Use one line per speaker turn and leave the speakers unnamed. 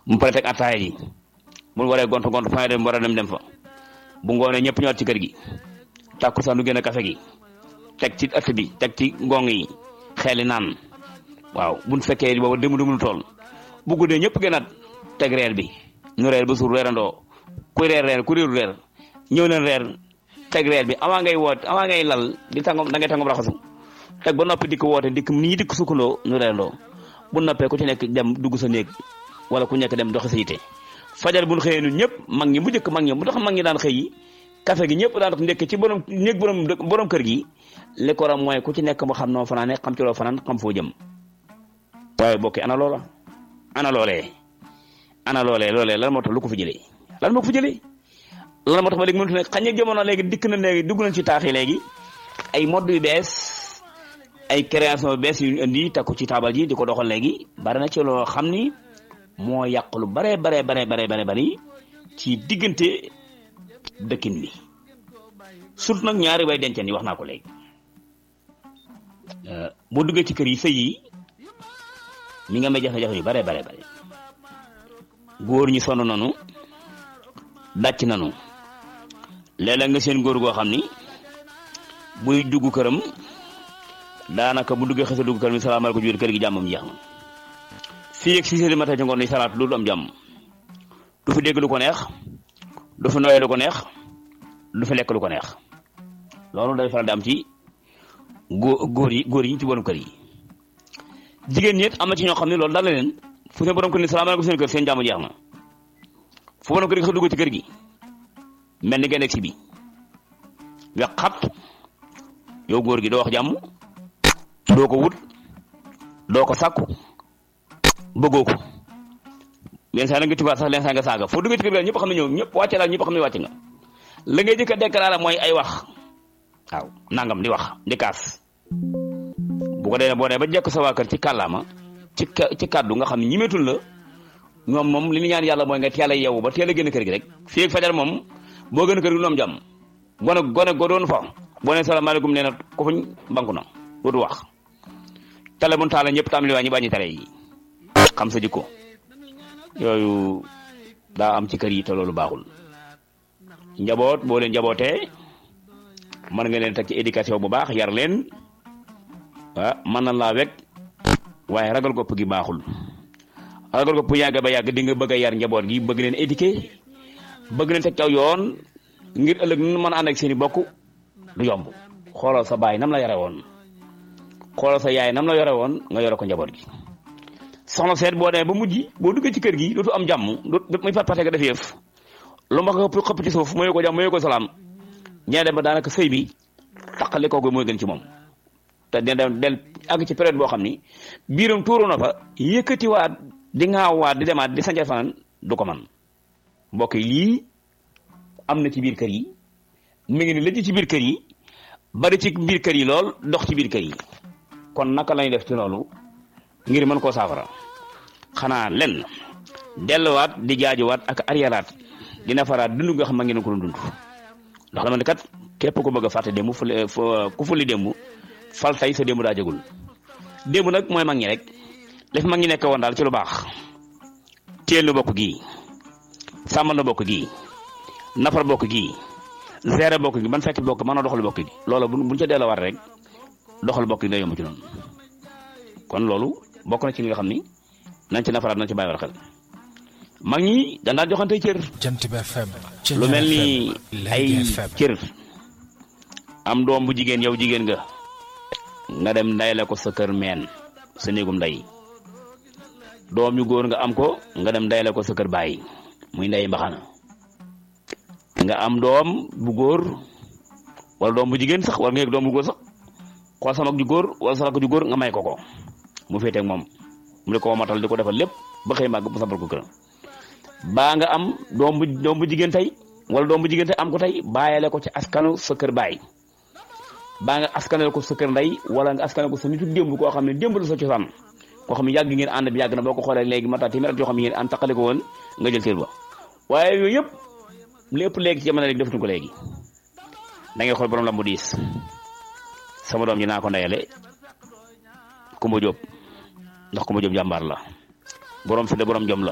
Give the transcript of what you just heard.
mu pare teg attaaya ji bu waree gont gont fa dem war a dem dem fa bu ngoonee ñëpp ñëwaat ci kër gi tàkkusaan du génn kafe gi teg ci ëtt bi teg ci ngong yi xeeli naan waaw buñ fekkee booba dému démul tool bu guddee ñëpp gënaat teg reer bi ñu reer ba suur reerandoo kuy reer reer ku réeru reer ñëw leen reer teg reer bi avant ngay woot avant ngay lal di tàngom da ngay tàngom raxasu teg ba noppi dikk woote dikk nit ñi dikk sukkandoo ñu reerandoo bu noppee ku ci nekk dem dugg sa néeg wala ku nekk dem doxi sa yite fajar buñ xëyee ñun ñëpp mag ñi bu njëkk mag ñi bu tax mag ñi daan xëy yi café gi ñëpp daan ndekk ci borom néeg borom borom kër gi li ko ram mooy ku ci nekk mu xam noo fanaane xam ci loo fanaan xam foo jëm waaye bokki ana loola ana loolee ana loolee loolee lan moo tax lu ko fi jëlee lan moo ko fi jëlee lan moo tax ba léegi mënut ne xañ ak jamono léegi dikk na léegi dugg nañ ci taax yi léegi ay mode yu bees ay création yu bees yu ñu indi takku ci taabal ji di ko doxal léegi bari na ci loo xam ni moo yàq lu bare bare bare bare bare bari ci diggante dëkkin bi surtout nag ñaari way denceen yi wax naa ko léegi boo duggee ci kër yi sëy yi mi nga may jafe-jafe yu bare bare bare góor ñi sonn nanu dàcc nanu léeg-léeg nga seen góor goo xam ni buy dugg këram daanaka bu duggee xësa dugg këram yi salaamaaleykum biir kër gi jàmmam jeex na fii ak six heures du matin ci ngoon ni salaat loolu am jàmm du fi dégg lu ko neex du fi nooyee lu ko neex du fi lekk lu ko neex loolu day faral di am ci góor góor yi góor yi ci borom kër yi jigéen ñi it am na ci ñoo xam ne loolu daal la leen fu seen borom kër ni salaamaaleykum seen kër seen jàmm jeex na fu borom kër gi sax dugg ci kër gi mel ni ngeen si bi wex xat yow góor gi doo wax jàmm doo ko wut doo ko sàkku bëggoo ko leen saa nga tubaab sax leen saa nga saaga foo duggee ci kër gi ñëpp xam ne ñëw ñëpp wàcce daal ñëpp xam ne wàcc nga la ngay jëkk a déclaré mooy ay wax waaw nangam di wax di kaas bu ko dee boo dee ba jekk sa waa kër ci kàllaama ci ci kàddu nga xam ne ñimetul la ñoom moom li ñu ñaan yàlla mooy nga teel a yeewu ba teel a génn kër gi rek fii ak fajar moom boo gën kër gi noom jàmm gone gone go doon fa boo nee salaamaaleykum nee na ko fuñ banku na dootu wax tele bu taale ñëpp tam li waa ñi bàññi tele yi xam sa jikko yooyu daa am ci kër yi te loolu baaxul njaboot boo leen njabootee mën nga leen teg ci éducation bu baax yar leen ah mën na laa wekk waaye ragal gopp gi baaxul ragal gopp yàgg ba yàgg di nga bëgg a yar njaboot gi bëgg leen éduquer bëgg leen teg caw yoon ngir ëllëg nu mën a ànd ak seen i bokk du yomb xoolal sa baay nam la yore woon xoolal sa yaay nam la yore woon nga yore ko njaboot gi soxna seet boo demee ba mujj boo duggee ci kër gi dootu am jàmm dootu muy pat pate nga def yëf lu ma ko xëpp ci suuf mooy ko jàmm mooy ko salaam ñee dem ba daanaka sëy bi taqali kooku mooy gën ci moom te dina dem del àgg ci période boo xam ni biiram tuuru na fa yëkkatiwaat di ŋaawaat di demaat di sanca fanaan du ko man mbokk yi lii am na ci biir kër yi mi ngi ni lëj ci biir kër yi bari ci biir kër yi lool dox ci biir kër yi kon naka lañuy def ci loolu ngir mën koo saafara xanaa lenn delluwaat di jaajuwaat ak ariaraat dina faraat dund nga xam ma ngeen ko doon dund ndax dama ne kat képp ko bëgg a fàtte démb fu ku fulli démb fal tey sa démb daa jagul démb nag mooy mag ñi rek def mag ñi nekk woon daal ci lu baax téel nu bokk gii sàmmal nu bokk gii nafar bokk gii gérer bokk gi ban fekk bokk mën a doxal bokk gi loolu bu buñ ca delloo war rek doxal bokk gi day yomb ci noonu kon loolu bokk na ci li nga xam ni nañ ci nafaraat nañ ci bàyyi war xel mag ñi dañ daan joxante cër
Jant bi FM
lu mel ni ay cër am doom bu jigéen yow jigéen nga nga dem ndayale ko sa kër meen sa néegum nday doom yu góor nga am ko nga dem ndayale ko sa kër bàyyi muy nday mbaxana nga am doom bu góor wala doom bu jigéen sax wala nga yëg doom bu góor sax xool sa mag ju góor wala sa rakk ju góor nga may ko ko mu féeteeg moom mu di ko matal di ko defal lépp ba xëy màgg mu sampal ko këram baa nga am doom bu doom bu jigéen tey wala doom bu jigéen tey am ko tey bàyyale ko ci askanu sa kër baay baa nga askanale ko sa kër ndey wala nga askanale ko sa nitu démb koo xam ne démb la sa cosaan koo xam ne yàgg ngeen ànd bi yàgg na boo ko xoolee léegi mata téeméer at yoo xam ne ngeen ànd taqale ko woon nga jël cër ba waaye yooyu yëpp lépp léegi ci jamono léegi defatuñ ko léegi da ngay xool borom lambu diis sama doom ji naa ko ndeyale Kumba Jóob ndax Kumba Jóob jàmbaar la borom fi de borom jom la